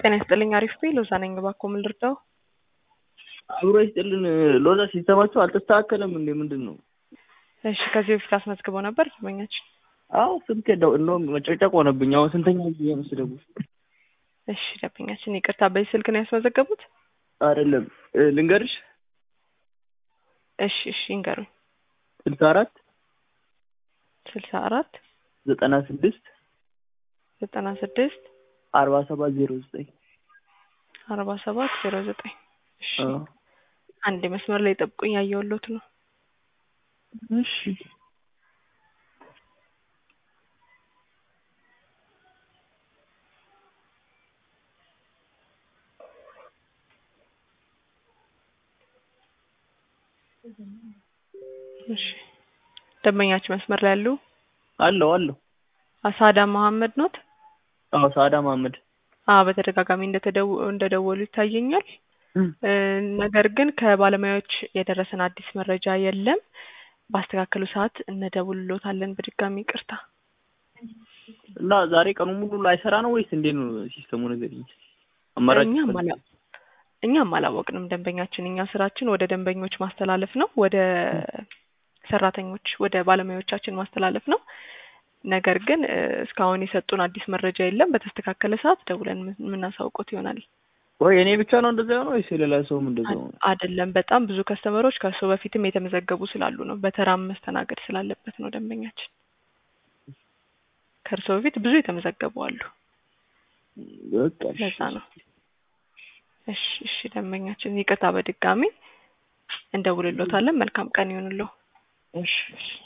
ጤና ይስጥልኝ። አሪፍ ቤ ሎዛ ነኝ። እባክዎ ምን ልርዳው? አብሮ ይስጥልን። ሎዛ ሲስተማቸው አልተስተካከለም እንዴ? ምንድን ነው? እሺ ከዚህ በፊት አስመዝግበው ነበር ደንበኛችን? አዎ ስልክ ደው እንደውም መጨቅጨቅ ሆነብኝ። አሁን ስንተኛ ጊዜ ነው ስደውል? እሺ ደንበኛችን ይቅርታ፣ በዚህ ስልክ ነው ያስመዘገቡት? አይደለም ልንገርሽ፣ እሺ እሺ ይንገሩኝ። ስልሳ አራት ስልሳ አራት ዘጠና ስድስት ዘጠና ስድስት አርባ ሰባት ዜሮ ዘጠኝ አርባ ሰባት ዜሮ ዘጠኝ እሺ አንድ መስመር ላይ ጠብቁኝ፣ ያየሁሎት ነው። እሺ እሺ ደንበኛችን መስመር ላይ ያሉ አለው አለው። አሳዳ መሐመድ ኖት? አዎ ሳዳ መሀመድ። አዎ በተደጋጋሚ እንደተደው እንደደወሉ ይታየኛል። ነገር ግን ከባለሙያዎች የደረሰን አዲስ መረጃ የለም። ባስተካከሉ ሰዓት እንደውልሎታለን። በድጋሚ ይቅርታ። እና ዛሬ ቀኑ ሙሉ ላይሰራ ነው ወይስ እንዴት ነው ሲስተሙ? ነገር አማራጭ እኛም አላ- እኛም አላወቅንም። ደንበኛችን እኛ ስራችን ወደ ደንበኞች ማስተላለፍ ነው፣ ወደ ሰራተኞች ወደ ባለሙያዎቻችን ማስተላለፍ ነው። ነገር ግን እ እስካሁን የሰጡን አዲስ መረጃ የለም። በተስተካከለ ሰዓት ደውለን ምን- የምናሳውቆት ይሆናል። ወይ እኔ ብቻ ነው እንደዛ ነው ወይስ የሌላ ሰውም እንደዛ ነው? አይደለም፣ በጣም ብዙ ከስተመሮች ከእሱ በፊትም የተመዘገቡ ስላሉ ነው። በተራም መስተናገድ ስላለበት ነው ደንበኛችን። ከእርሶ በፊት ብዙ የተመዘገቡ አሉ። በቃ እሺ። ለዛ ነው። እሺ እሺ ደንበኛችን ይቅርታ በድጋሚ እንደውልሎታለን። መልካም ቀን ይሁንልዎ። እሺ እሺ